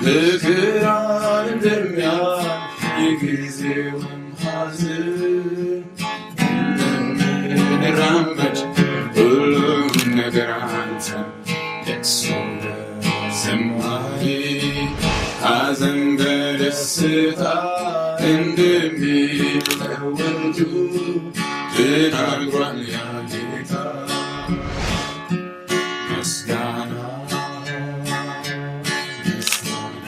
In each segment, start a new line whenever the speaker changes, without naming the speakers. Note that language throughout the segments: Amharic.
ምክራን እንደሚያልፍ የጊዜውም ሐዘን እንደምንራመድ ሁሉም ነገር አንተ ለቅሶ በዝማሬ ሐዘን በደስታ እንደሚለወጡ ተናግሯል ያ ጌታ። ምስጋና ምስጋና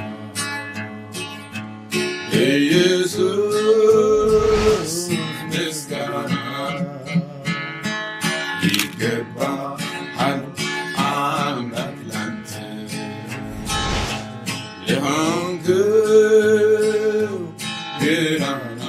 ኢየሱስ ምስጋና ይገባሃል አምላክ ላንተ ለሆንክው ገናና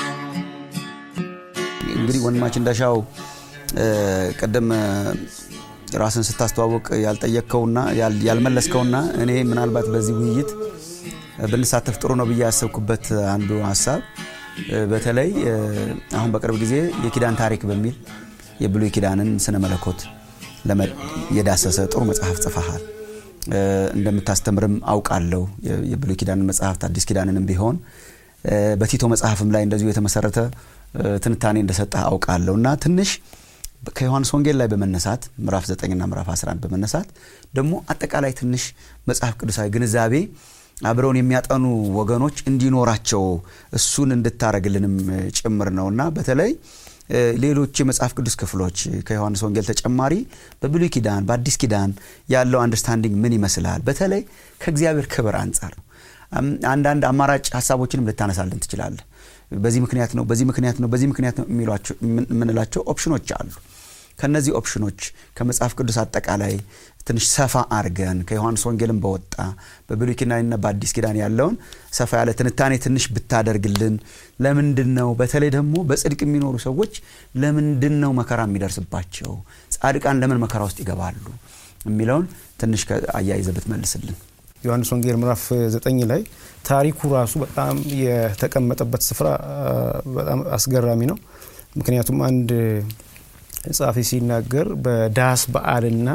እንግዲህ ወንድማችን እንዳሻው እ፣ ቅድም እ፣ ራስን ስታስተዋወቅ ያልጠየቅከውና ያል- ያልመለስከውና እኔ ምናልባት በዚህ ውይይት እ፣ ብንሳተፍ ጥሩ ነው ብዬ ያሰብኩበት አንዱ ሀሳብ እ፣ በተለይ እ፣ አሁን በቅርብ ጊዜ የኪዳን ታሪክ በሚል የብሉይ ኪዳንን ስነ መለኮት ለመ- የዳሰሰ ጥሩ መጽሐፍ ጽፈሃል። እ፣ እንደምታስተምርም አውቃለሁ። የ- የብሉይ ኪዳንን መጽሐፍት አዲስ ኪዳንንም ቢሆን እ፣ በቲቶ መጽሐፍም ላይ እንደዚሁ የተመሰረተ እ፣ ትንታኔ እንደሰጠህ አውቃለሁ እና ትንሽ ከዮሐንስ ወንጌል ላይ በመነሳት ምዕራፍ 9ና ምዕራፍ 11 በመነሳት ደግሞ አጠቃላይ ትንሽ መጽሐፍ ቅዱሳዊ ግንዛቤ አብረውን የሚያጠኑ ወገኖች እንዲኖራቸው እሱን እንድታረግልንም እ፣ ጭምር ነው እና በተለይ እ፣ ሌሎች የመጽሐፍ ቅዱስ ክፍሎች ከዮሐንስ ወንጌል ተጨማሪ በብሉይ ኪዳን በአዲስ ኪዳን ያለው አንደርስታንዲንግ ምን ይመስላል? በተለይ ከእግዚአብሔር ክብር አንጻር አም፣ አንዳንድ አማራጭ ሀሳቦችንም ልታነሳልን ትችላለህ። በዚህ ምክንያት ነው፣ በዚህ ምክንያት ነው፣ በዚህ ምክንያት ነው የሚሏቸው የምን- የምንላቸው ኦፕሽኖች አሉ። ከነዚህ ኦፕሽኖች ከመጽሐፍ ቅዱስ አጠቃላይ ትንሽ ሰፋ አርገን ከዮሐንስ ወንጌልም በወጣ በብሉይ ኪዳንና በአዲስ ኪዳን ያለውን ሰፋ ያለ ትንታኔ ትንሽ ብታደርግልን። ለምንድን ነው በተለይ ደግሞ በጽድቅ የሚኖሩ ሰዎች ለምንድን ነው መከራ የሚደርስባቸው? ጻድቃን ለምን መከራ ውስጥ ይገባሉ? የሚለውን ትንሽ አያይዘህ ብትመልስልን።
ዮሐንስ ወንጌል ምዕራፍ ዘጠኝ ላይ ታሪኩ ራሱ በጣም የተቀመጠበት ስፍራ አ፣ በጣም አስገራሚ ነው። ምክንያቱም አንድ ጸሐፊ ሲናገር በዳስ በዓልና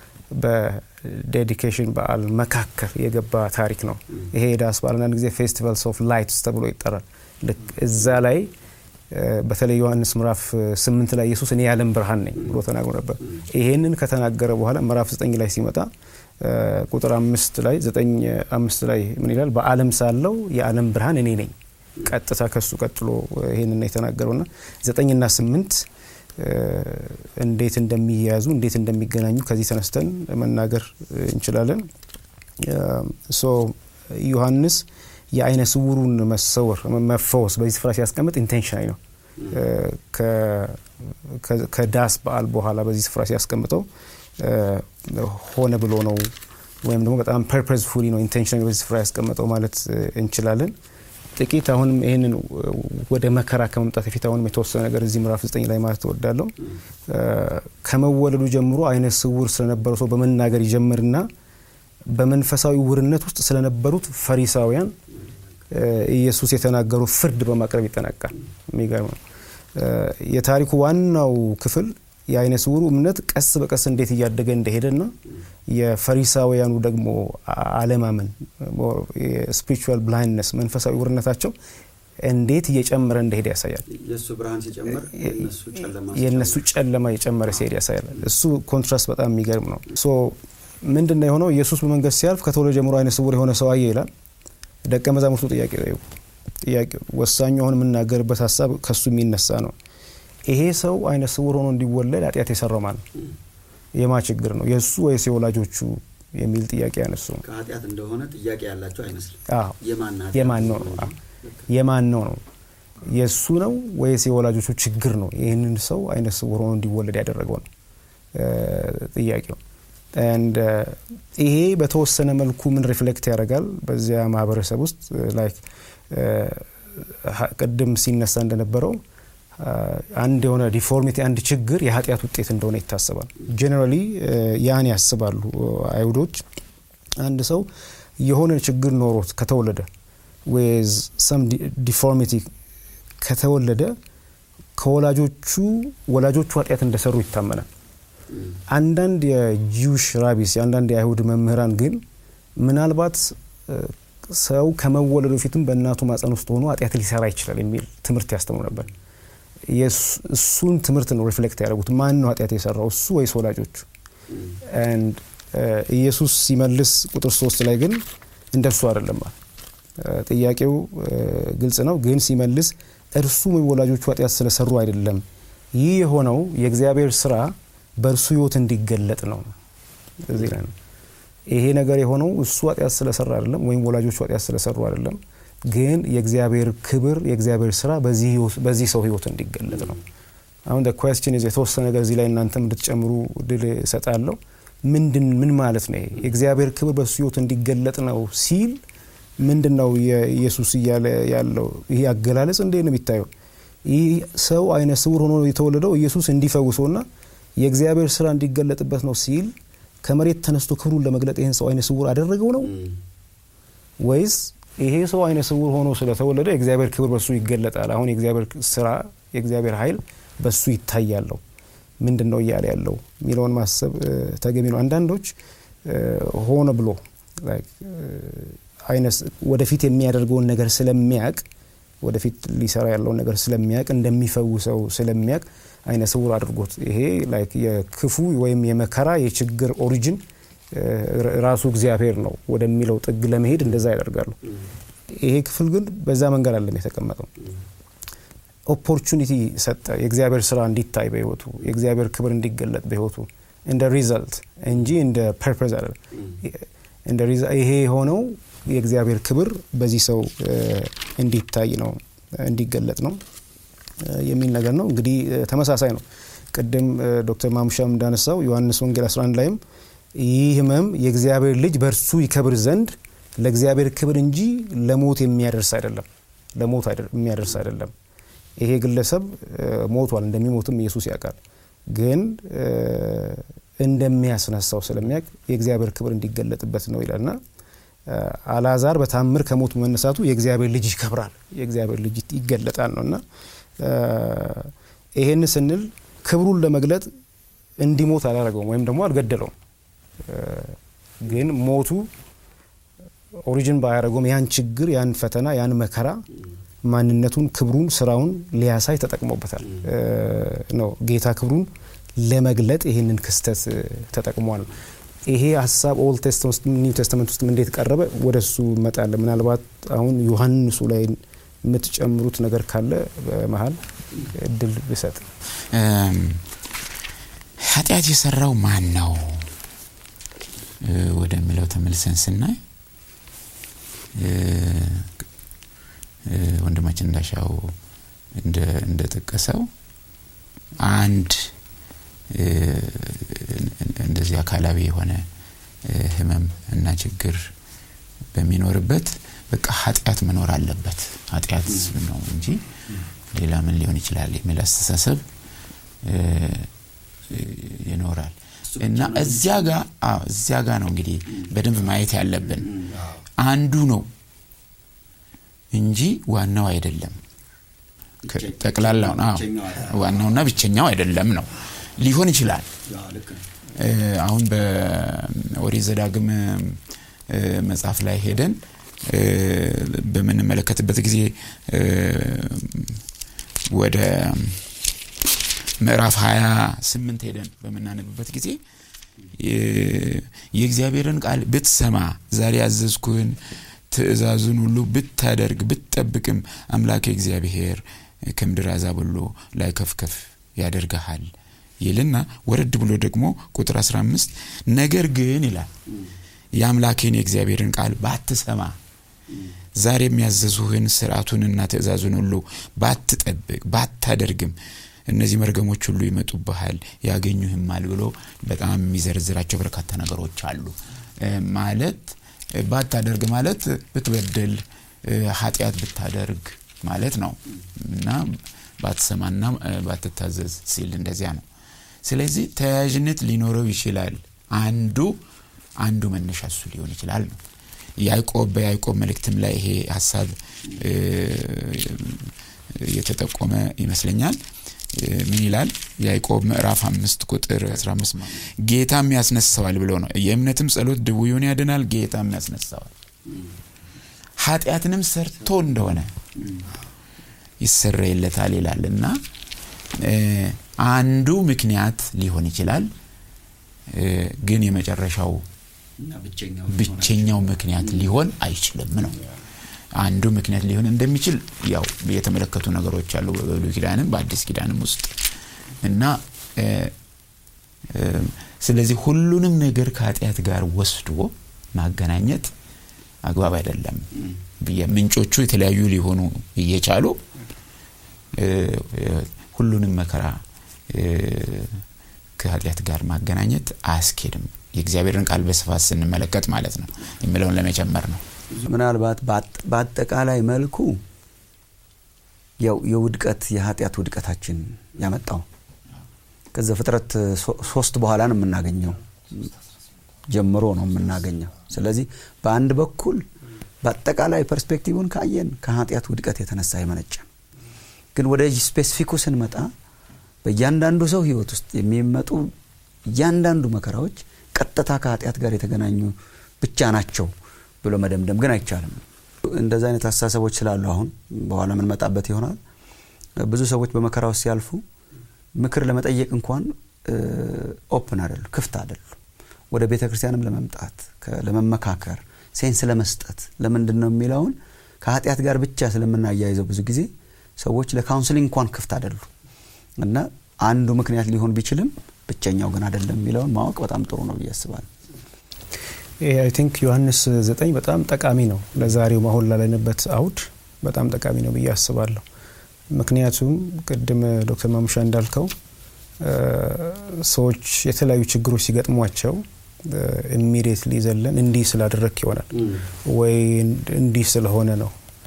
በዴዲኬሽን በዓል መካከል የገባ ታሪክ ነው። ይሄ የዳስ በዓል አንዳንድ ጊዜ ፌስቲቫልስ ኦፍ ላይትስ ተብሎ ይጠራል። ልክ እዛ ላይ እ፣ በተለይ ዮሐንስ ምዕራፍ ስምንት ላይ ኢየሱስ እኔ የዓለም ብርሃን ነኝ ብሎ ተናግሮ ነበር። ይሄንን ከተናገረ በኋላ ምዕራፍ ዘጠኝ ላይ ሲመጣ እ፣ ቁጥር አምስት ላይ ዘጠኝ አምስት ላይ ምን ይላል? በዓለም ሳለው የዓለም ብርሃን እኔ ነኝ። ቀጥታ ከሱ ቀጥሎ ይሄንን ነው የተናገረውና ዘጠኝና ስምንት እ፣ እንዴት እንደሚያያዙ እንዴት እንደሚገናኙ ከዚህ ተነስተን መናገር እንችላለን። ሶ ዮሐንስ የአይነ ስውሩን መሰወር መፈወስ በዚህ ስፍራ ሲያስቀምጥ ኢንቴንሽናዊ ነው። ከ- ከ- ከዳስ በዓል በኋላ በዚህ ስፍራ ሲያስቀምጠው እ፣ ሆነ ብሎ ነው ወይም ደግሞ በጣም ፐርፐዝፉሊ ነው ኢንቴንሽናዊ በዚህ ስፍራ ያስቀምጠው ማለት እ፣ እንችላለን። ጥቂት አሁንም ይህንን ወደ መከራ ከመምጣት በፊት አሁንም የተወሰነ ነገር እዚህ ምዕራፍ ዘጠኝ ላይ ማለት እወዳለሁ። እ፣ ከመወለዱ ጀምሮ አይነ ስውር ስለነበረው ሰው በመናገር ይጀምርና በመንፈሳዊ ውርነት ውስጥ ስለነበሩት ፈሪሳውያን እ፣ ኢየሱስ የተናገሩ ፍርድ በማቅረብ ይጠናቃል። የሚገርም ነው። እ፣ የታሪኩ ዋናው ክፍል የአይነ ስውሩ እምነት ቀስ በቀስ እንዴት እያደገ እንደሄደና የፈሪሳውያኑ ደግሞ አ- አለማመን ስፒሪቹዋል ብላይንድነስ መንፈሳዊ ውርነታቸው እንዴት እየጨመረ እንደሄደ ያሳያል።
የእሱ ብርሃን ሲጨምር
የእነሱ ጨለማ የጨመረ ሲሄድ ያሳያል። እሱ ኮንትራስት በጣም የሚገርም ነው። ሶ ምንድን ነው የሆነው? ኢየሱስ በመንገድ ሲያልፍ ከተወለደ ጀምሮ አይነ ስውር የሆነ ሰው አየ ይላል። ደቀ መዛሙርቱ ጥያቄ ጠየቁ። ጥያቄ ወሳኙ አሁን የምናገርበት ሀሳብ ከሱ የሚነሳ ነው። ይሄ ሰው አይነ ስውር ሆኖ እንዲወለድ ኃጢአት የሰራው ማን ነው? የማ ችግር ነው? የእሱ ወይስ የወላጆቹ የሚል ጥያቄ ያነሱ።
ከኃጢአት እንደሆነ ጥያቄ ያላቸው አይመስልም።
አዎ
የማን ኃጢአት
የማን ነው ነው? አዎ። የማን ነው ነው? የእሱ ነው ወይስ የወላጆቹ ችግር ነው? ይህንን ሰው አይነ ስውር ሆኖ እንዲወለድ ያደረገው ነው እ፣ ጥያቄው። And, እ፣ ይሄ በተወሰነ መልኩ ምን ሪፍሌክት ያደርጋል በዚያ ማህበረሰብ ውስጥ ላይክ ቅድም ሲነሳ እንደነበረው አ፣ አንድ የሆነ ዲፎርሚቲ አንድ ችግር የኃጢአት ውጤት እንደሆነ ይታሰባል። ጄኔራሊ ያን ያስባሉ አይሁዶች። አንድ ሰው የሆነ ችግር ኖሮት ከተወለደ ዌዝ ሰም ዲፎርሚቲ ከተወለደ ከወላጆቹ ወላጆቹ ኃጢአት እንደሰሩ ይታመናል። አንዳንድ የጂውሽ ራቢስ የአንዳንድ የአይሁድ መምህራን ግን ምናልባት እ፣ ሰው ከመወለዱ በፊትም በእናቱ ማፀን ውስጥ ሆኖ ኃጢአት ሊሰራ ይችላል የሚል ትምህርት ያስተምሩ ነበር። እሱን ትምህርት ነው ሪፍሌክት ያደረጉት። ማን ነው ኃጢአት የሰራው እሱ ወይስ ወላጆቹ? ኢየሱስ ሲመልስ ቁጥር ሶስት ላይ ግን እንደርሱ አይደለም። ጥያቄው ግልጽ ነው፣ ግን ሲመልስ እርሱ ወይ ወላጆቹ ኃጢአት ስለሰሩ አይደለም። ይህ የሆነው የእግዚአብሔር ስራ በእርሱ ህይወት እንዲገለጥ ነው። እዚህ ላይ ነው ይሄ ነገር የሆነው እሱ ኃጢአት ስለሰራ አይደለም፣ ወይም ወላጆቹ ኃጢአት ስለሰሩ አይደለም፣ ግን የእግዚአብሔር ክብር የእግዚአብሔር ስራ በዚህ ሰው ህይወት እንዲገለጥ ነው። አሁን ኩዌስችን የተወሰነ ነገር እዚህ ላይ እናንተም እንድትጨምሩ ድል እሰጣለሁ። ምንድን ምን ማለት ነው? የእግዚአብሔር ክብር በሱ ህይወት እንዲገለጥ ነው ሲል ምንድን ነው ኢየሱስ እያለ ያለው? ይሄ አገላለጽ እንዴ ነው የሚታየው? ይህ ሰው አይነ ስውር ሆኖ የተወለደው ኢየሱስ እንዲፈውሰውና የእግዚአብሔር ስራ እንዲገለጥበት ነው ሲል ከመሬት ተነስቶ ክብሩን ለመግለጥ ይህን ሰው አይነ ስውር አደረገው ነው ወይስ ይሄ ሰው አይነ ስውር ሆኖ ስለተወለደ የእግዚአብሔር ክብር በሱ ይገለጣል? አሁን የእግዚአብሔር ስራ የእግዚአብሔር ኃይል በሱ ይታያለው ምንድን ነው እያለ ያለው የሚለውን ማሰብ ተገቢ ነው። አንዳንዶች ሆነ ብሎ ወደፊት የሚያደርገውን ነገር ስለሚያቅ ወደፊት ሊሰራ ያለውን ነገር ስለሚያቅ እንደሚፈውሰው ስለሚያቅ አይነ ስውር አድርጎት ይሄ የክፉ ወይም የመከራ የችግር ኦሪጅን ራሱ እግዚአብሔር ነው ወደሚለው ጥግ ለመሄድ እንደዛ ያደርጋሉ። ይሄ ክፍል ግን በዛ መንገድ አለም የተቀመጠው። ኦፖርቹኒቲ ሰጠ፣ የእግዚአብሔር ስራ እንዲታይ በህይወቱ የእግዚአብሔር ክብር እንዲገለጥ በህይወቱ እንደ ሪዘልት እንጂ እንደ ፐርፐዝ አይደለም። ይሄ የሆነው የእግዚአብሔር ክብር በዚህ ሰው እንዲታይ ነው እንዲገለጥ ነው የሚል ነገር ነው። እንግዲህ ተመሳሳይ ነው። ቅድም ዶክተር ማሙሻም እንዳነሳው ዮሐንስ ወንጌል 11 ላይም ይህ ህመም የእግዚአብሔር ልጅ በእርሱ ይከብር ዘንድ ለእግዚአብሔር ክብር እንጂ ለሞት የሚያደርስ አይደለም፣ ለሞት የሚያደርስ አይደለም። ይሄ ግለሰብ ሞቷል፣ እንደሚሞትም ኢየሱስ ያውቃል። ግን እንደሚያስነሳው ስለሚያውቅ የእግዚአብሔር ክብር እንዲገለጥበት ነው ይላልና አልዓዛር በታምር ከሞት መነሳቱ የእግዚአብሔር ልጅ ይከብራል፣ የእግዚአብሔር ልጅ ይገለጣል ነው እና ይሄን ስንል ክብሩን ለመግለጥ እንዲሞት አላደረገውም ወይም ደግሞ አልገደለውም። ግን ሞቱ ኦሪጅን ባያደረገውም ያን ችግር፣ ያን ፈተና፣ ያን መከራ ማንነቱን፣ ክብሩን፣ ስራውን ሊያሳይ ተጠቅሞበታል ነው ጌታ ክብሩን ለመግለጥ ይህንን ክስተት ተጠቅሟል። ይሄ ሀሳብ ኦልድ ቴስተመንት ኒው ቴስተመንት ውስጥ እንዴት ቀረበ? ወደ እሱ እመጣለን። ምናልባት አሁን ዮሐንሱ ላይ የምትጨምሩት ነገር ካለ በመሀል እድል ብሰጥ።
ኃጢአት የሰራው ማን ነው ወደሚለው ተመልሰን ስናይ ወንድማችን እንዳሻው እንደጠቀሰው አንድ እንደዚህ አካላዊ የሆነ ህመም እና ችግር በሚኖርበት በቃ ኃጢአት መኖር አለበት ኃጢአት ነው እንጂ ሌላ ምን ሊሆን ይችላል የሚል አስተሳሰብ ይኖራል እና እዚያ ጋ እዚያ ጋ ነው እንግዲህ በደንብ ማየት ያለብን አንዱ ነው እንጂ ዋናው አይደለም ጠቅላላው ዋናውና ብቸኛው አይደለም ነው ሊሆን ይችላል አሁን በኦሪት ዘዳግም መጽሐፍ ላይ ሄደን በምንመለከትበት ጊዜ ወደ ምዕራፍ 28 ሄደን በምናነብበት ጊዜ የእግዚአብሔርን ቃል ብትሰማ ዛሬ ያዘዝኩህን ትእዛዙን ሁሉ ብታደርግ ብትጠብቅም አምላክ እግዚአብሔር ከምድር አሕዛብ ሁሉ ላይ ከፍከፍ ያደርግሃል ይልና ወረድ ብሎ ደግሞ ቁጥር 15 ነገር ግን ይላል የአምላኬን የእግዚአብሔርን ቃል ባትሰማ ዛሬ የሚያዘዙህን ስርዓቱንና ትእዛዙን ሁሉ ባትጠብቅ ባታደርግም እነዚህ መርገሞች ሁሉ ይመጡብሃል ያገኙህማል ብሎ በጣም የሚዘረዝራቸው በርካታ ነገሮች አሉ ማለት ባታደርግ ማለት ብትበድል ኃጢአት ብታደርግ ማለት ነው እና ባትሰማና ባትታዘዝ ሲል እንደዚያ ነው ስለዚህ ተያያዥነት ሊኖረው ይችላል አንዱ አንዱ መነሻ እሱ ሊሆን ይችላል ነው ያዕቆብ በያዕቆብ መልእክትም ላይ ይሄ ሀሳብ የተጠቆመ ይመስለኛል ምን ይላል ያዕቆብ ምዕራፍ አምስት ቁጥር 15 ጌታም ያስነሳዋል ብሎ ነው የእምነትም ጸሎት ድውዩን ያድናል ጌታም ያስነሳዋል ኃጢአትንም ሰርቶ እንደሆነ ይሰረይለታል ይላል እና እ፣ አንዱ ምክንያት ሊሆን ይችላል እ፣ ግን የመጨረሻው ብቸኛው ምክንያት ሊሆን አይችልም ነው አንዱ ምክንያት ሊሆን እንደሚችል ያው የተመለከቱ ነገሮች አሉ በብሉይ ኪዳንም በአዲስ ኪዳንም ውስጥ እና እ፣ እ፣ ስለዚህ ሁሉንም ነገር ከኃጢአት ጋር ወስዶ ማገናኘት አግባብ አይደለም ብዬ ምንጮቹ የተለያዩ ሊሆኑ እየቻሉ እ፣ እ፣ ሁሉንም መከራ እ፣ ከኃጢአት ጋር ማገናኘት አያስኬድም የእግዚአብሔርን ቃል በስፋት ስንመለከት ማለት ነው የሚለውን ለመጨመር ነው
ምናልባት በአጥ- በአጠቃላይ መልኩ ያው የውድቀት የኃጢአት ውድቀታችን ያመጣው ከዚ ፍጥረት ሶ- ሶስት በኋላ ነው የምናገኘው ጀምሮ ነው የምናገኘው ስለዚህ በአንድ በኩል በአጠቃላይ ፐርስፔክቲቭን ካየን ከኃጢአት ውድቀት የተነሳ የመነጨ ነው። ግን ወደ ስፔሲፊኩ ስንመጣ በእያንዳንዱ ሰው ህይወት ውስጥ የሚመጡ እያንዳንዱ መከራዎች ቀጥታ ከኃጢአት ጋር የተገናኙ ብቻ ናቸው ብሎ መደምደም ግን አይቻልም እንደዚ አይነት አስተሳሰቦች ስላሉ አሁን በኋላ የምንመጣበት ይሆናል ብዙ ሰዎች በመከራ ውስጥ ሲያልፉ ምክር ለመጠየቅ እንኳን ኦፕን አይደሉ ክፍት አይደሉ ወደ ቤተ ክርስቲያንም ለመምጣት ከ- ለመመካከር ሴንስ ለመስጠት ለምንድን ነው የሚለውን ከኃጢአት ጋር ብቻ ስለምናያይዘው ብዙ ጊዜ ሰዎች ለካውንስሊንግ እንኳን ክፍት አይደሉ እና አንዱ ምክንያት ሊሆን ቢችልም ብቸኛው ግን አይደለም የሚለውን ማወቅ በጣም ጥሩ ነው ብዬ አስባለሁ
አይ ቲንክ ዮሐንስ ዘጠኝ በጣም ጠቃሚ ነው ለዛሬው አሁን ላለንበት አውድ በጣም ጠቃሚ ነው ብዬ አስባለሁ ምክንያቱም ቅድም ዶክተር ማሙሻ እንዳልከው እ፣ ሰዎች የተለያዩ ችግሮች ሲገጥሟቸው ኢሚዲየትሊ ዘለን እንዲህ ስላደረክ ይሆናል ወይ እንዲህ ስለሆነ ነው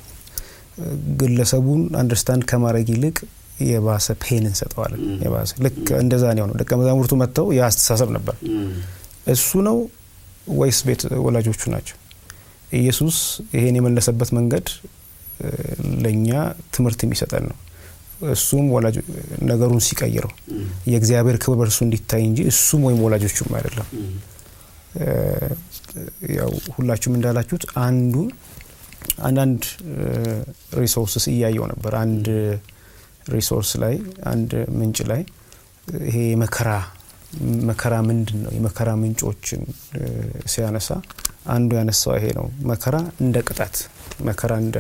ግለሰቡን አንደርስታንድ ከማድረግ ይልቅ የባሰ ፔን እንሰጠዋለን የባሰ ልክ እንደዛ ነው የሆነው ደቀ መዛሙርቱ መጥተው የአስተሳሰብ ነበር እሱ ነው ወይስ ቤት ወላጆቹ ናቸው ኢየሱስ ይሄን የመለሰበት መንገድ እ፣ ለእኛ ትምህርት የሚሰጠን ነው እሱም ወላጆ ነገሩን ሲቀይረው የእግዚአብሔር ክብር በእርሱ እንዲታይ እንጂ እሱም ወይም ወላጆቹም አይደለም እ፣ ያው ሁላችሁም እንዳላችሁት አንዱ አንዳንድ ሪሶርስስ እያየው ነበር አንድ ሪሶርስ ላይ አንድ ምንጭ ላይ ይሄ የመከራ መከራ ምንድን ነው የመከራ ምንጮችን እ፣ ሲያነሳ አንዱ ያነሳው ይሄ ነው መከራ እንደ ቅጣት መከራ እንደ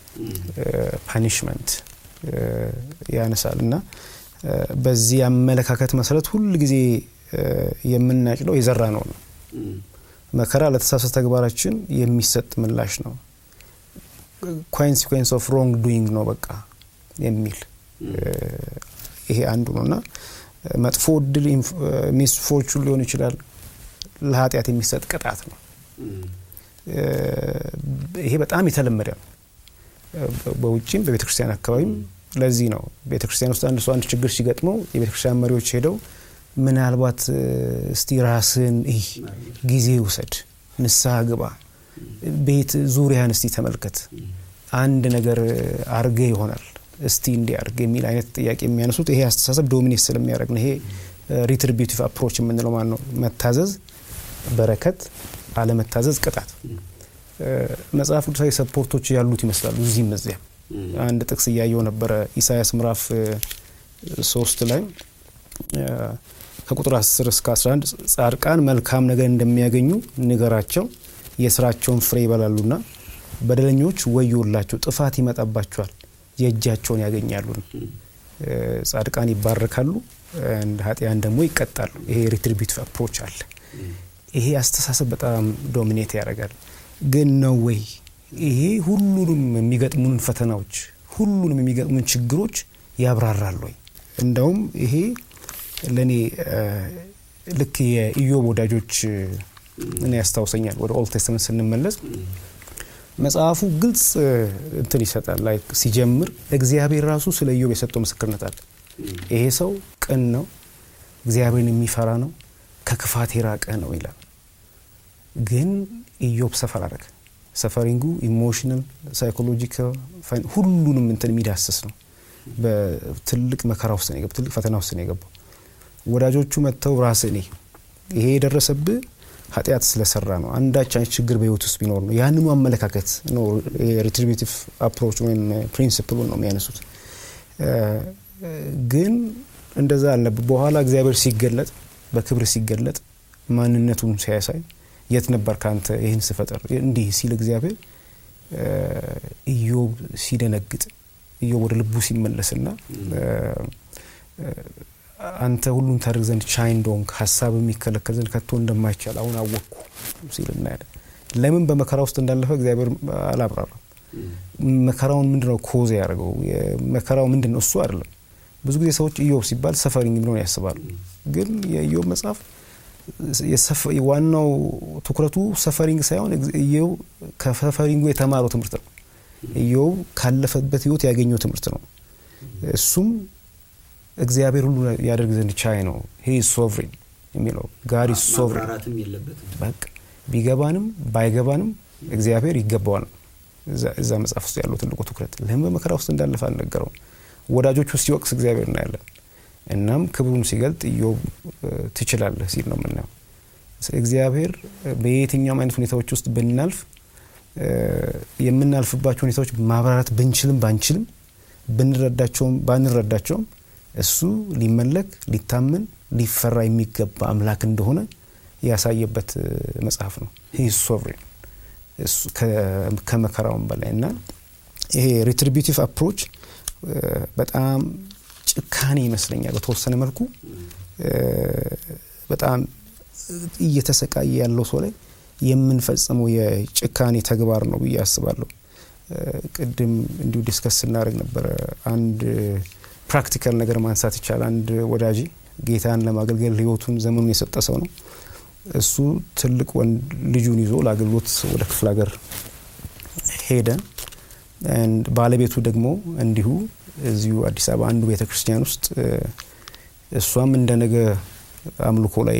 ፓኒሽመንት ያነሳል እና እ፣ በዚህ አመለካከት መሰረት ሁል ጊዜ እ፣ የምናጭለው የዘራ ነው ነው መከራ ለተሳሳተ ተግባራችን የሚሰጥ ምላሽ ነው ኮንሲኩዌንስ ኦፍ ሮንግ ዱይንግ ነው በቃ የሚል እ፣ ይሄ አንዱ ነው እና መጥፎ እድል ሚስፎርቹን ሊሆን ይችላል ለኃጢአት የሚሰጥ ቅጣት ነው እ፣ ይሄ በጣም የተለመደ ነው እ፣ በውጭም በቤተ ክርስቲያን አካባቢም ለዚህ ነው ቤተ ክርስቲያን ውስጥ አንድ ሰው አንድ ችግር ሲገጥመው የቤተ ክርስቲያን መሪዎች ሄደው ምናልባት እ፣ እስቲ ራስን ይህ ጊዜ ውሰድ ንስሐ ግባ ቤት ዙሪያን እስቲ ተመልከት አንድ ነገር አርገ ይሆናል እስቲ እንዲ አርግ የሚል አይነት ጥያቄ የሚያነሱት ይሄ አስተሳሰብ ዶሚኔት ስለሚያደርግ ነው ይሄ ሪትሪቢቲቭ አፕሮች የምንለው ማለት ነው መታዘዝ በረከት አለመታዘዝ ቅጣት እ፣ መጽሐፍ ቅዱሳዊ ሰፖርቶች ያሉት ይመስላሉ እዚህም እዚያም አንድ ጥቅስ እያየው ነበረ ኢሳያስ ምዕራፍ እ፣ ሶስት ላይ እ፣ ከቁጥር 10 እስከ 11 ጻድቃን መልካም ነገር እንደሚያገኙ ንገራቸው የስራቸውን ፍሬ ይበላሉና በደለኞች ወዮላቸው ጥፋት ይመጣባቸዋል የእጃቸውን ያገኛሉ እ፣ ጻድቃን ይባረካሉ እንደ ኃጢያን ደግሞ ይቀጣሉ ይሄ ሪትሪቢቲቭ አፕሮች አለ ይሄ አስተሳሰብ በጣም ዶሚኔት ያደርጋል ግን ነው ወይ ይሄ ሁሉንም የሚገጥሙን ፈተናዎች ሁሉንም የሚገጥሙን ችግሮች ያብራራል ወይ እንደውም ይሄ ለእኔ እ፣ ልክ የኢዮብ ወዳጆች እ፣ እኔ ያስታውሰኛል ወደ ኦልድ ቴስትመንት ስንመለስ መጽሐፉ ግልጽ እ፣ እንትን ይሰጣል ላይ ሲጀምር እግዚአብሔር ራሱ ስለ ኢዮብ የሰጠው ምስክርነት አለ ይሄ ሰው ቅን ነው እግዚአብሔርን የሚፈራ ነው ከክፋት የራቀ ነው ይላል ግን ኢዮብ ሰፈር አደረገ ሰፈሪንጉ ኢሞሽናል ሳይኮሎጂካል ፋይን- ሁሉንም እንትን የሚዳስስ ነው በትልቅ መከራ ውስጥ ነው የገባው ትልቅ ፈተና ውስጥ ነው የገባው ወዳጆቹ መጥተው ራስ እኔ ይሄ የደረሰብህ ኃጢአት ስለሰራ ነው። አንዳች አይነት ችግር በህይወት ውስጥ ቢኖር ነው። ያንኑ አመለካከት ነው የሪትሪቢቲቭ አፕሮች ወይም ፕሪንሲፕሉን ነው የሚያነሱት። ግን እንደዛ አልነበር። በኋላ እግዚአብሔር ሲገለጥ በክብር ሲገለጥ ማንነቱን ሲያሳይ የት ነበር ከአንተ ይህን ስፈጠር እንዲህ ሲል እግዚአብሔር ኢዮብ ሲደነግጥ ኢዮብ ወደ ልቡ ሲመለስና አንተ ሁሉን ታደርግ ዘንድ ቻይ እንደሆንክ ሀሳብ የሚከለከል ዘንድ ከቶ እንደማይቻል አሁን አወቅኩ ሲል እናያለን። ለምን በመከራ ውስጥ እንዳለፈ እግዚአብሔር አላብራራም። መከራውን ምንድን ነው ኮዝ ያደርገው? መከራው ምንድን ነው? እሱ አይደለም። ብዙ ጊዜ ሰዎች ኢዮብ ሲባል ሰፈሪንግ ብለው ያስባሉ። ግን የኢዮብ መጽሐፍ ዋናው ትኩረቱ ሰፈሪንግ ሳይሆን ኢዮብ ከሰፈሪንጉ የተማረው ትምህርት ነው። ኢዮብ ካለፈበት ህይወት ያገኘው ትምህርት ነው። እሱም እግዚአብሔር ሁሉ ያደርግ ዘንድ ቻይ ነው። ሂ ሶቭሪን የሚለው ጋድ ሶቭሪን በቃ ቢገባንም ባይገባንም እግዚአብሔር ይገባዋል። እዛ መጽሐፍ ውስጥ ያለው ትልቁ ትኩረት ለምን በመከራ ውስጥ እንዳለፈ አልነገረውም። ወዳጆቹ ሲወቅስ እግዚአብሔር እናያለን። እናም ክብሩን ሲገልጥ ኢዮብ ትችላለህ ሲል ነው የምናየው። እግዚአብሔር በየትኛውም አይነት ሁኔታዎች ውስጥ ብናልፍ የምናልፍባቸው ሁኔታዎች ማብራራት ብንችልም ባንችልም ብንረዳቸውም ባንረዳቸውም እሱ ሊመለክ ሊታመን ሊፈራ የሚገባ አምላክ እንደሆነ ያሳየበት መጽሐፍ ነው። ሂ ሶቭሬን ከመከራውም በላይ እና ይሄ ሪትሪቢቲቭ አፕሮች በጣም ጭካኔ ይመስለኛል። በተወሰነ መልኩ በጣም እየተሰቃየ ያለው ሰው ላይ የምንፈጽመው የጭካኔ ተግባር ነው ብዬ አስባለሁ። ቅድም እንዲሁ ዲስከስ ስናደርግ ነበረ። አንድ ፕራክቲካል ነገር ማንሳት ይቻላል። አንድ ወዳጅ ጌታን ለማገልገል ህይወቱን ዘመኑን የሰጠ ሰው ነው። እሱ ትልቅ ወንድ ልጁን ይዞ ለአገልግሎት ወደ ክፍለ ሀገር ሄደ። ባለቤቱ ደግሞ እንዲሁ እዚሁ አዲስ አበባ አንዱ ቤተ ክርስቲያን ውስጥ እሷም እንደ ነገ አምልኮ ላይ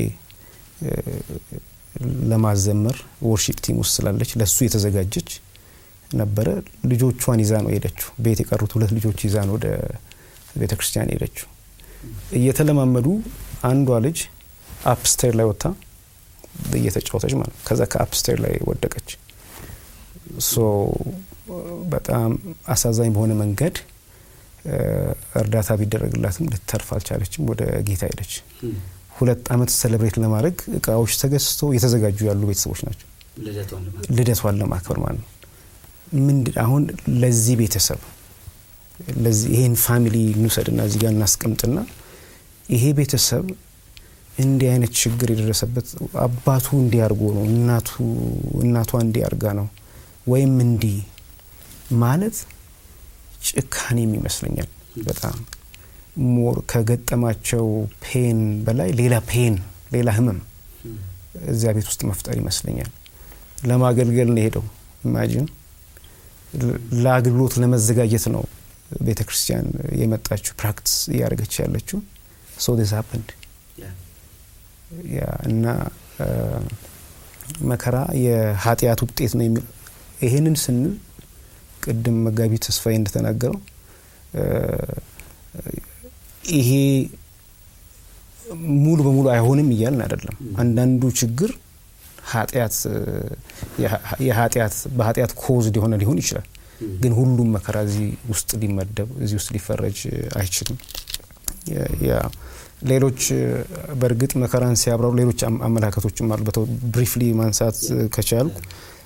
ለማዘመር ወርሺፕ ቲም ውስጥ ስላለች ለሱ የተዘጋጀች ነበረ። ልጆቿን ይዛ ነው ሄደችው። ቤት የቀሩት ሁለት ልጆች ይዛ ነው ወደ ቤተ ክርስቲያን ሄደችው። እየተለማመዱ አንዷ ልጅ አፕስቴር ላይ ወጥታ እየተጫወተች ማለት ከዛ ከአፕስቴር ላይ ወደቀች። ሶ በጣም አሳዛኝ በሆነ መንገድ እርዳታ ቢደረግላትም ልትተርፍ አልቻለችም። ወደ ጌታ ሄደች። ሁለት ዓመት ሴሌብሬት ለማድረግ እቃዎች ተገዝተው የተዘጋጁ ያሉ ቤተሰቦች ናቸው። ልደቷን ለማክበር ማለት ነው። ምንድን አሁን ለዚህ ቤተሰብ ለዚህ ይሄን ፋሚሊ እንውሰድና እዚህ ጋር እናስቀምጥና ይሄ ቤተሰብ እንዲህ አይነት ችግር የደረሰበት አባቱ እንዲያርጎ ነው፣ እናቱ እናቷ እንዲያርጋ ነው ወይም እንዲህ ማለት ጭካኔም ይመስለኛል። በጣም ሞር ከገጠማቸው ፔን በላይ ሌላ ፔን ሌላ ህመም እዚያ ቤት ውስጥ መፍጠር ይመስለኛል። ለማገልገል ነው የሄደው። ኢማጂን ለአገልግሎት ለመዘጋጀት ነው ቤተ ክርስቲያን የመጣችው ፕራክቲስ እያደረገች ያለችው ሶ ዲስ ሀፕንድ ያ እና መከራ የኃጢአት ውጤት ነው የሚለው ይሄንን ስንል ቅድም መጋቢ ተስፋዬ እንደተናገረው ይሄ ሙሉ በሙሉ አይሆንም እያልን አይደለም። አንዳንዱ ችግር ኃጢአት የኃጢአት በኃጢአት ኮዝድ የሆነ ሊሆን ይችላል። ግን ሁሉም መከራ እዚህ ውስጥ ሊመደብ እዚህ ውስጥ ሊፈረጅ አይችልም። ሌሎች በእርግጥ መከራን ሲያብራሩ ሌሎች አመለካከቶችም አሉ። ብሪፍሊ ማንሳት ከቻልኩ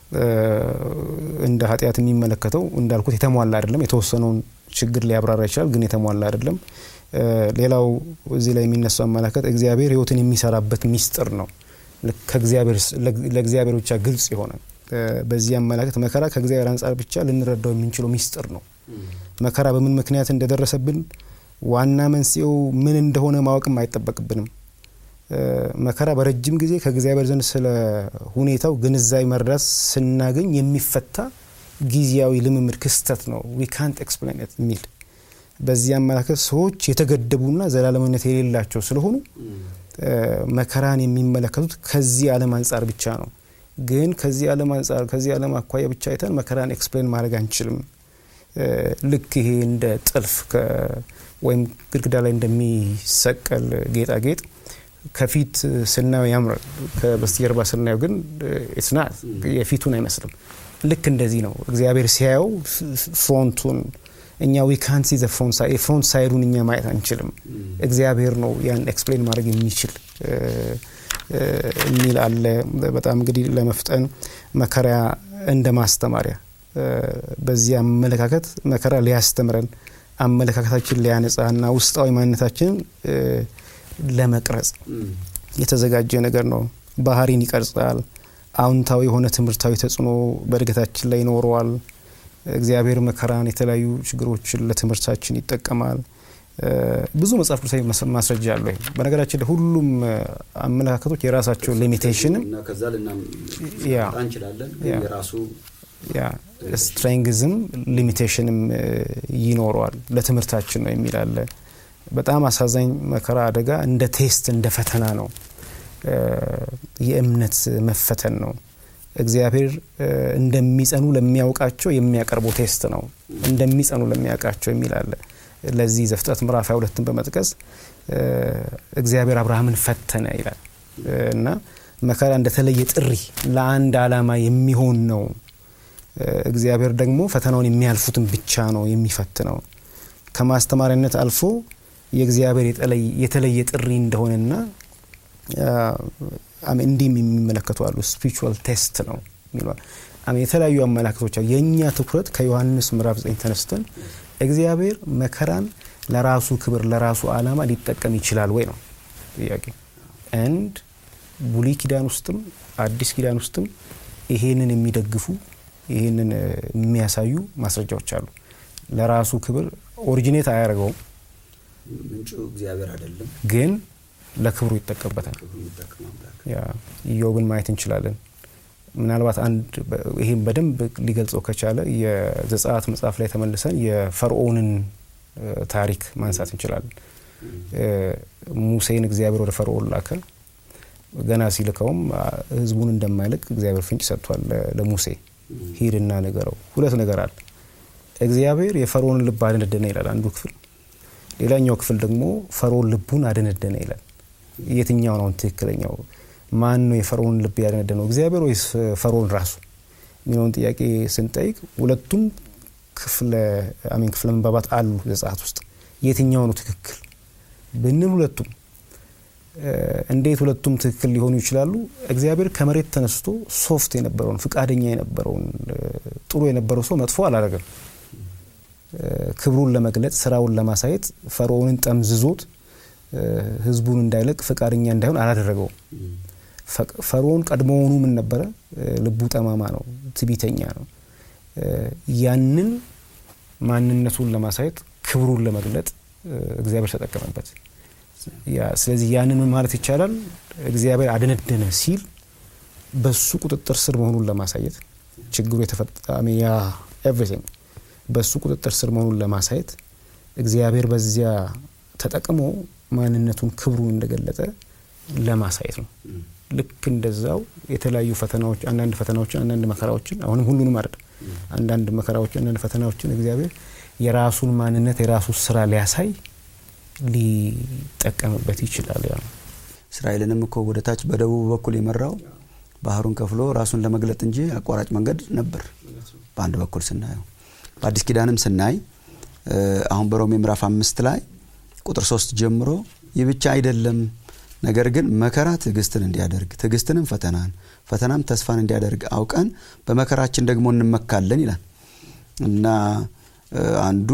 እንደ ኃጢአት የሚመለከተው እንዳልኩት የተሟላ አይደለም። የተወሰነውን ችግር ሊያብራራ ይችላል፣ ግን የተሟላ አይደለም። ሌላው እዚህ ላይ የሚነሳው አመለካከት እግዚአብሔር ሕይወትን የሚሰራበት ሚስጥር ነው። ለእግዚአብሔር ብቻ ግልጽ የሆነ በዚህ አመለካከት መከራ ከእግዚአብሔር አንጻር ብቻ ልንረዳው የምንችለው ሚስጥር ነው። መከራ በምን ምክንያት እንደደረሰብን ዋና መንስኤው ምን እንደሆነ ማወቅም አይጠበቅብንም። መከራ በረጅም ጊዜ ከእግዚአብሔር ዘንድ ስለ ሁኔታው ግንዛቤ መረዳት ስናገኝ የሚፈታ ጊዜያዊ ልምምድ ክስተት ነው። ዊ ካንት ኤክስፕሌን የሚል በዚህ አመለካከት ሰዎች የተገደቡና ዘላለማዊነት የሌላቸው ስለሆኑ መከራን የሚመለከቱት ከዚህ ዓለም አንጻር ብቻ ነው። ግን ከዚህ ዓለም አንጻር ከዚህ ዓለም አኳያ ብቻ አይተን መከራን ኤክስፕሌን ማድረግ አንችልም። ልክ ይሄ እንደ ጥልፍ ወይም ግድግዳ ላይ እንደሚሰቀል ጌጣጌጥ ከፊት ስናየው ያምራል፣ ከበስተጀርባ ስናየው ግን ስናት የፊቱን አይመስልም። ልክ እንደዚህ ነው እግዚአብሔር ሲያየው ፍሮንቱን እኛ ዊ ካን ሲ ፍሮንት ሳይድ የፍሮንት ሳይዱን እኛ ማየት አንችልም። እግዚአብሔር ነው ያን ኤክስፕሌን ማድረግ የሚችል የሚል አለ። በጣም እንግዲህ ለመፍጠን መከራ እንደ ማስተማሪያ በዚህ አመለካከት መከራ ሊያስተምረን አመለካከታችን ሊያነጻ እና ውስጣዊ ማንነታችንን ለመቅረጽ የተዘጋጀ ነገር ነው። ባህሪን ይቀርጻል። አዎንታዊ የሆነ ትምህርታዊ ተጽዕኖ በእድገታችን ላይ ይኖረዋል። እግዚአብሔር መከራን፣ የተለያዩ ችግሮችን ለትምህርታችን ይጠቀማል። ብዙ መጽሐፍ ቅዱሳዊ ማስረጃ አለው። በነገራችን ላይ ሁሉም አመለካከቶች የራሳቸው ሊሚቴሽንም
ከዛ
ያ
እንችላለን የራሱ
ያ ስትሬንግዝም ሊሚቴሽንም ይኖረዋል። ለትምህርታችን ነው የሚል አለ። በጣም አሳዛኝ መከራ አደጋ እንደ ቴስት እንደ ፈተና ነው። የእምነት መፈተን ነው። እግዚአብሔር እንደሚጸኑ ለሚያውቃቸው የሚያቀርበው ቴስት ነው። እንደሚጸኑ ለሚያውቃቸው የሚል አለ። ለዚህ ዘፍጥረት ምዕራፍ 22ን በመጥቀስ እግዚአብሔር አብርሃምን ፈተነ ይላል እና መከራ እንደተለየ ጥሪ ለአንድ ዓላማ የሚሆን ነው። እግዚአብሔር ደግሞ ፈተናውን የሚያልፉትን ብቻ ነው የሚፈትነው። ከማስተማሪያነት አልፎ የእግዚአብሔር የተለየ ጥሪ እንደሆነና እንዲህም የሚመለከቱ አሉ። ስፒሪቹዋል ቴስት ነው የተለያዩ አመላክቶች አሉ። የእኛ ትኩረት ከዮሐንስ ምዕራፍ 9 ተነስተን እግዚአብሔር መከራን ለራሱ ክብር ለራሱ ዓላማ ሊጠቀም ይችላል ወይ ነው ጥያቄ። አንድ ብሉይ ኪዳን ውስጥም አዲስ ኪዳን ውስጥም ይሄንን የሚደግፉ ይህንን የሚያሳዩ ማስረጃዎች አሉ። ለራሱ ክብር ኦሪጂኔት አያደርገውም፣
ምንጩ እግዚአብሔር አይደለም፣
ግን ለክብሩ ይጠቀምበታል። ያ ኢዮብን ማየት እንችላለን። ምናልባት አንድ ይህም በደንብ ሊገልጸው ከቻለ የዘጸአት መጽሐፍ ላይ ተመልሰን የፈርዖንን ታሪክ ማንሳት እንችላለን። ሙሴን እግዚአብሔር ወደ ፈርዖን ላከ። ገና ሲልከውም ሕዝቡን እንደማይለቅ እግዚአብሔር ፍንጭ ሰጥቷል ለሙሴ ሂድና ንገረው። ሁለት ነገር አለ። እግዚአብሔር የፈርዖንን ልብ አደነደነ ይላል አንዱ ክፍል፣ ሌላኛው ክፍል ደግሞ ፈርዖን ልቡን አደነደነ ይላል። የትኛው ነው ትክክለኛው? ማን ነው የፈርዖን ልብ ያደነደነው? እግዚአብሔር ወይስ ፈርዖን ራሱ የሚለውን ጥያቄ ስንጠይቅ ሁለቱም ክፍለ አሜን ክፍለ መንባባት አሉ ዘጸአት ውስጥ። የትኛው ነው ትክክል ብንል ሁለቱም እንዴት ሁለቱም ትክክል ሊሆኑ ይችላሉ? እግዚአብሔር ከመሬት ተነስቶ ሶፍት የነበረውን ፍቃደኛ የነበረውን ጥሩ የነበረው ሰው መጥፎ አላደረገም። ክብሩን ለመግለጽ ስራውን ለማሳየት ፈርዖንን ጠምዝዞት ህዝቡን እንዳይለቅ ፍቃደኛ እንዳይሆን አላደረገውም። ፈርዖን ቀድሞውኑ ምን ነበረ? ልቡ ጠማማ ነው፣ ትቢተኛ ነው። ያንን ማንነቱን ለማሳየት ክብሩን ለመግለጥ እግዚአብሔር ተጠቀመበት። ስለዚህ ያንን ምን ማለት ይቻላል? እግዚአብሔር አደነደነ ሲል በሱ ቁጥጥር ስር መሆኑን ለማሳየት ችግሩ የተፈጣሚ ያ ኤቭሪቲንግ በሱ ቁጥጥር ስር መሆኑን ለማሳየት እግዚአብሔር በዚያ ተጠቅሞ ማንነቱን ክብሩን እንደገለጠ ለማሳየት ነው። ልክ እንደዛው የተለያዩ ፈተናዎች አንዳንድ ፈተናዎችን አንዳንድ መከራዎችን አሁንም ሁሉንም አይደለም አንዳንድ መከራዎችን አንዳንድ ፈተናዎችን እግዚአብሔር የራሱን ማንነት የራሱ ስራ ሊያሳይ ሊጠቀምበት ይችላል። ያ
እስራኤልንም እኮ ወደ ታች በደቡብ በኩል የመራው ባህሩን ከፍሎ ራሱን ለመግለጥ እንጂ አቋራጭ መንገድ ነበር በአንድ በኩል ስናየው። በአዲስ ኪዳንም ስናይ አሁን በሮሜ ምዕራፍ አምስት ላይ ቁጥር ሶስት ጀምሮ ይህ ብቻ አይደለም፣ ነገር ግን መከራ ትዕግስትን እንዲያደርግ ትዕግስትንም ፈተናን ፈተናም ተስፋን እንዲያደርግ አውቀን በመከራችን ደግሞ እንመካለን ይላል እና አንዱ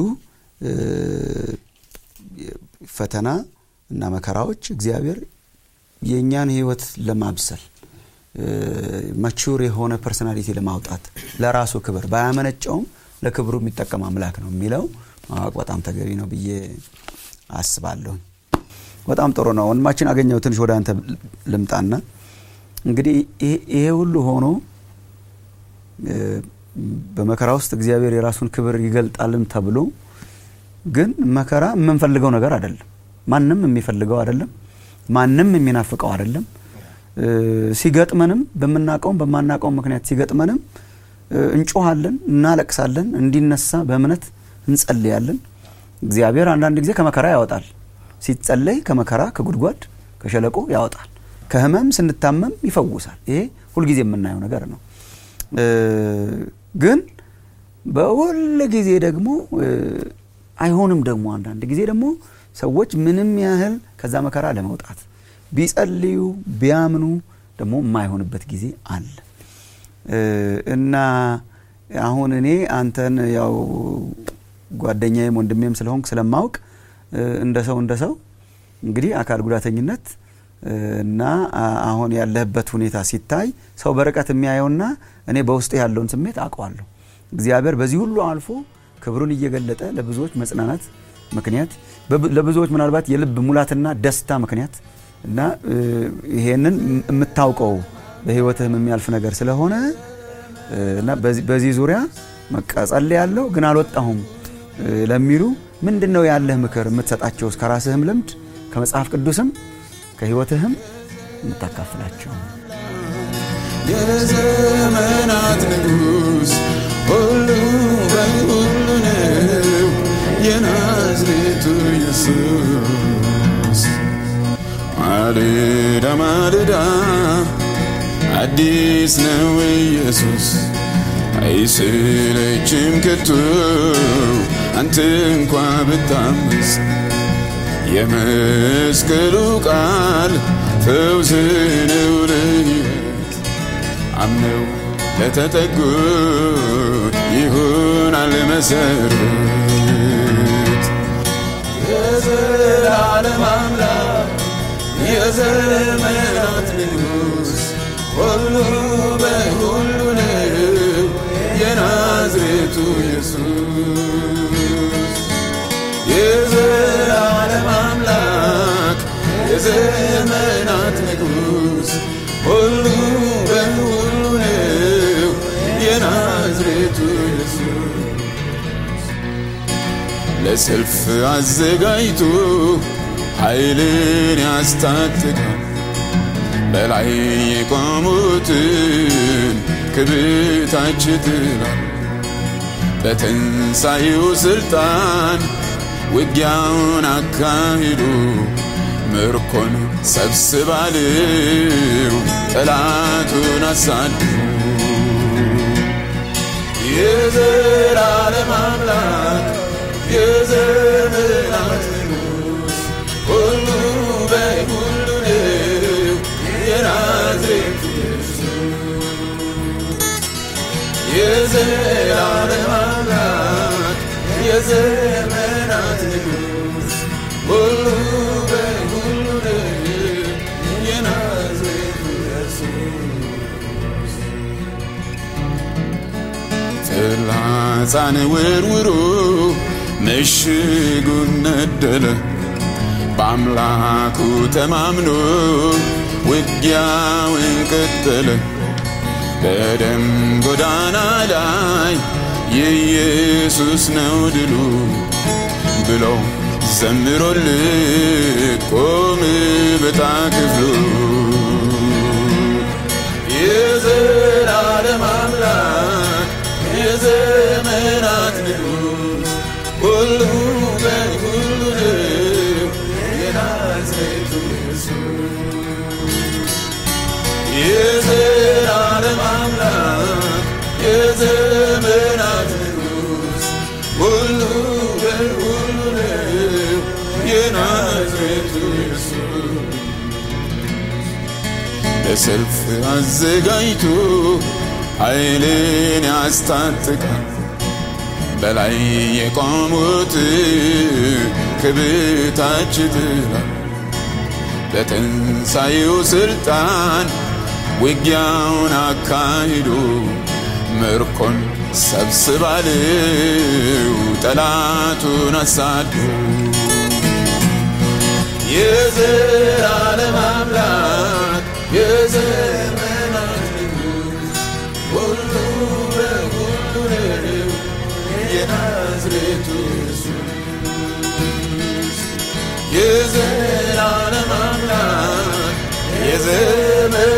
ፈተና እና መከራዎች እግዚአብሔር የእኛን ሕይወት ለማብሰል መቹር የሆነ ፐርሶናሊቲ ለማውጣት ለራሱ ክብር ባያመነጨውም ለክብሩ የሚጠቀም አምላክ ነው የሚለው ማወቅ በጣም ተገቢ ነው ብዬ አስባለሁ። በጣም ጥሩ ነው። ወንድማችን አገኘው ትንሽ ወደ አንተ ልምጣና እንግዲህ ይሄ ሁሉ ሆኖ በመከራ ውስጥ እግዚአብሔር የራሱን ክብር ይገልጣልም ተብሎ ግን መከራ የምንፈልገው ነገር አይደለም። ማንም የሚፈልገው አይደለም። ማንም የሚናፍቀው አይደለም። ሲገጥመንም በምናውቀውም በማናውቀውም ምክንያት ሲገጥመንም እንጮሃለን፣ እናለቅሳለን፣ እንዲነሳ በእምነት እንጸልያለን። እግዚአብሔር አንዳንድ ጊዜ ከመከራ ያወጣል። ሲጸለይ ከመከራ ከጉድጓድ ከሸለቆ ያወጣል። ከህመም ስንታመም ይፈውሳል። ይሄ ሁልጊዜ የምናየው ነገር ነው። ግን በሁል ጊዜ ደግሞ አይሆንም። ደግሞ አንዳንድ ጊዜ ደግሞ ሰዎች ምንም ያህል ከዛ መከራ ለመውጣት ቢጸልዩ ቢያምኑ ደግሞ የማይሆንበት ጊዜ አለ እና አሁን እኔ አንተን ያው ጓደኛዬም ወንድሜም ስለሆንክ ስለማውቅ እንደ ሰው እንደ ሰው እንግዲህ አካል ጉዳተኝነት እና አሁን ያለህበት ሁኔታ ሲታይ ሰው በርቀት የሚያየውና እኔ በውስጥ ያለውን ስሜት አውቀዋለሁ። እግዚአብሔር በዚህ ሁሉ አልፎ ክብሩን እየገለጠ ለብዙዎች መጽናናት ምክንያት ለብዙዎች ምናልባት የልብ ሙላትና ደስታ ምክንያት እና ይሄንን የምታውቀው በህይወትህም የሚያልፍ ነገር ስለሆነ እና በዚህ ዙሪያ መቀጸል ያለው ግን አልወጣሁም ለሚሉ ምንድን ነው ያለህ ምክር የምትሰጣቸው? ከራስህም ልምድ ከመጽሐፍ ቅዱስም ከህይወትህም የምታካፍላቸው
የዘመናት ንጉሥ ሁሉ በሁሉ ነው የናዝሬቱ ኢየሱስ ማልዳ ማልዳ አዲስ ነው ኢየሱስ አይስለችም ከቶ አንተ እንኳ ብታመስ የመስቀሉ ቃል ፈውስ ነው ለሕይወት አምነው ለተጠጉት ይሆናል መሰረት የዘላለም አምላክ የዘመናት ንጉሥ ሁሉ በሁሉ ነው የናዝሬቱ ኢየሱስ የዘላለም አምላክ የዘመናት ንጉሥ ሁሉ በሁሉ ነው የናዝሬቱ ኢየሱስ ለሰልፍ አዘጋጅቶ ኃይልን ያስታጥቃል በላይ የቆሙትን ክብታች ትላል በትንሣኤው ሥልጣን ውጊያውን አካሂዱ ምርኮን ሰብስባልው ጠላቱን አሳዱ የዘላለም አምላክ የዘመናት ንጉሥ ሁሉ በሁሉ ነው የናዝሬቱ የዘላለም አምላክ የዘመናት ንጉሥ ሁሉ በሁሉ ነው የናዝሬቱ ኢየሱስ ፍላጻን ወርውሮ ምሽጉን ነደለ በአምላኩ ተማምኖ ውጊያውን ቀጠለ በደም ጎዳና ላይ የኢየሱስ ነው ድሉ ብሎ ዘምሮልት ቆም በታ ክፍሉ የዘላለም አምላክ የዘመናት ንጉሥ ሁሉ በሁሉ ነው የናዝሬቱ ኢየሱስ የዘላለም አምላክ የዘመናት ንጉሥ ሁሉ በሁሉ ነው የናዝሬቱ ኢየሱስ ለሰልፍ አዘጋጅቶ ኃይልን ያስታጥቃል በላይ የቆሙት ክብታች ትላል በትንሣኤው ሥልጣን ውጊያውን አካሂዶ ምርኮን ሰብስባልው ጠላቱን አሳዱ የዘላለም አምላክ የዘመናት ንጉሥ ሁሉ በሁሉ ነው የናዝሬቱ ኢየሱስ የዘላለም አምላክ የዘመ